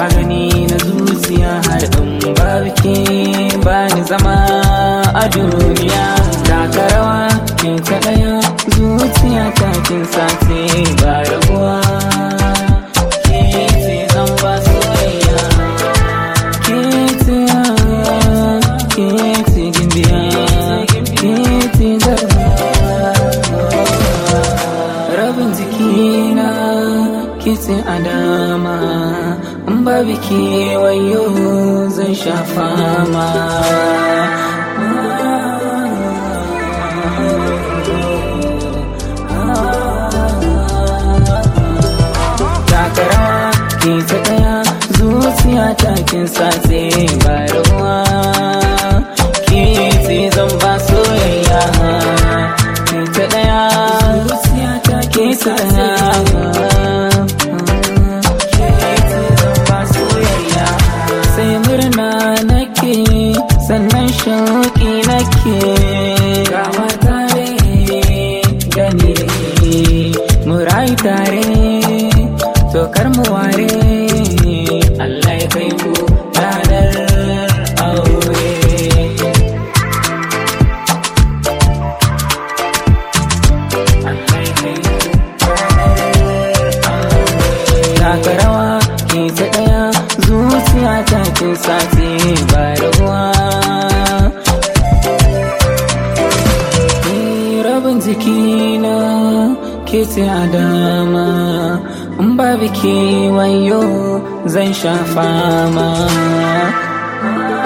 magani na zuciya har in babu ke bani zama a duniya taka rawa ke ta ɗaya zuciya ta kin sace ba rabuwa ke ce zan ba soyayya ke ce ke ce gimbiya ke ce garba rabin jikina ke ce a dama in ba biki wayo zan sha fama takarawa ke ta daya zuciya ta kin sace ba ruwa ke ce zan ba soyayya ke ta daya zuciya ta ke ta sai murna nake sannan shauƙi nake gama tare gani da ke mu rayu tare to kar mu ware Allah ya kai mu ranar aure Allah ya kai mu ranar aure taka rawa ke ta ɗaya zuciya ta kin sace ba ruwa rabin jikina ke ce a dama in ba biki wayo zan sha fama